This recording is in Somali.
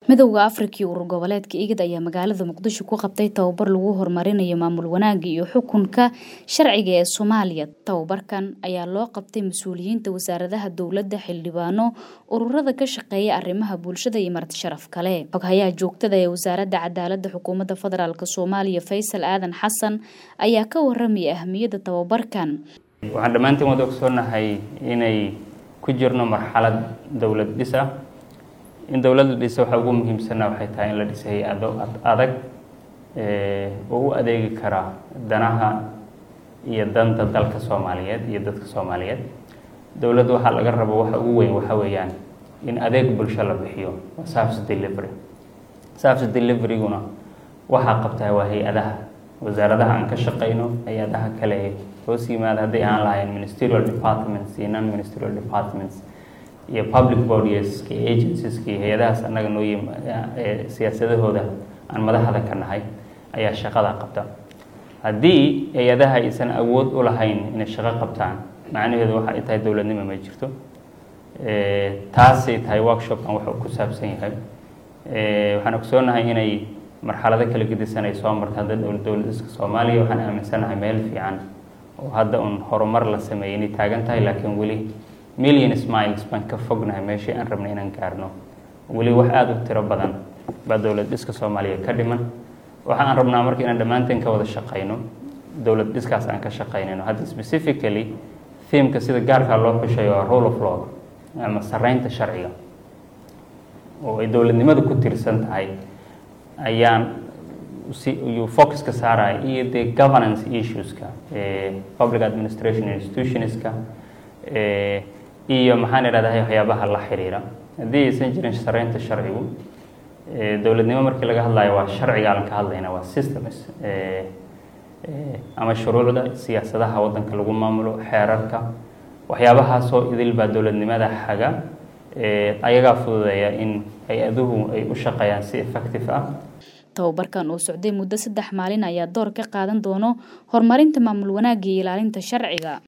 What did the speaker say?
midowda afrika iyo urur goboleedka igad ayaa magaalada muqdisho ku qabtay tababar lagu horumarinayo maamul wanaagga iyo xukunka sharciga ee soomaaliya tababarkan ayaa loo qabtay mas-uuliyiinta wasaaradaha dowladda xildhibaano ururada ka shaqeeya arrimaha bulshada iyo marti sharaf kale xoghayaha joogtada ee wasaaradda cadaaladda xukuumadda federaalk soomaaliya faysal aadan xasan ayaa ka waramaya ahmiyadda tababarkan waxaan dhammaantiin wada ogsoonahay inay ku jirno marxalad dowlad dhis ah in dowladda dhisa waxaa ugu muhiimsanna waxay tahay in la dhisa hay-ado adag oo u adeegi kara danaha iyo danta dalka soomaaliyeed iyo dadka soomaaliyeed dowladda waxaa laga rabo waxa ugu weyn waxa weeyaan in adeeg bulsho la bixiyo waa service delivery service deliveryguna waxaa qabtaa waa hay-adaha wasaaradaha aan ka shaqayno hay-adaha kale ee hoos yimaada hadday aan lahayn ministerial departments iyo non ministerial departments iyo public bodieska iyo agencieska iyo hay-adahaas annaga noo yim siyaasadahooda aan madaxda ka nahay ayaa shaqada qabta haddii hay-adaha aysan awood u lahayn inay shaqo qabtaan macnaheedu waxa ay tahay dowladnimo ma jirto taasay tahay workshopkan wuxuu ku saabsan yahay waxaan ogsoonahay inay marxalado kala gedisan ay soo marta hadda dowladiska soomaaliya waxaan aaminsanahay meel fiican oo hadda un horumar la sameeyay inay taagan tahay laakiin weli million smiles baan ka fognahay meeshii aan rabnay inaan gaarno weli wax aada u tiro badan baa dowlad dhiska soomaaliya ka dhiman waxa aan rabnaa marka inaan dhammaanteen ka wada shaqayno dowlad dhiskaas aan ka shaqaynayno hadda specifically themeka sida gaarkaa loo xushayo waa rule of law ama sareynta sharciga oo ay dowladnimadu ku tirsan tahay ayaan si yuu focuska saaraya iyo dee governance issueska public administration institutionska iyo maxaan idhahdaa waxyaabaha la xiriira haddii aysan jirin sareynta sharcigu dowladnimo markii laga hadlayo waa sharciga aan ka hadlayna waa systems ama shuruucda siyaasadaha waddanka lagu maamulo xeerarka waxyaabahaasoo idil baa dowladnimada xaga ayagaa fududeeya in hay-aduhu ay u shaqeeyaan si effective ah tababarkan oo socday muddo saddex maalin ayaa door ka qaadan doono horumarinta maamul wanaagga iyo ilaalinta sharciga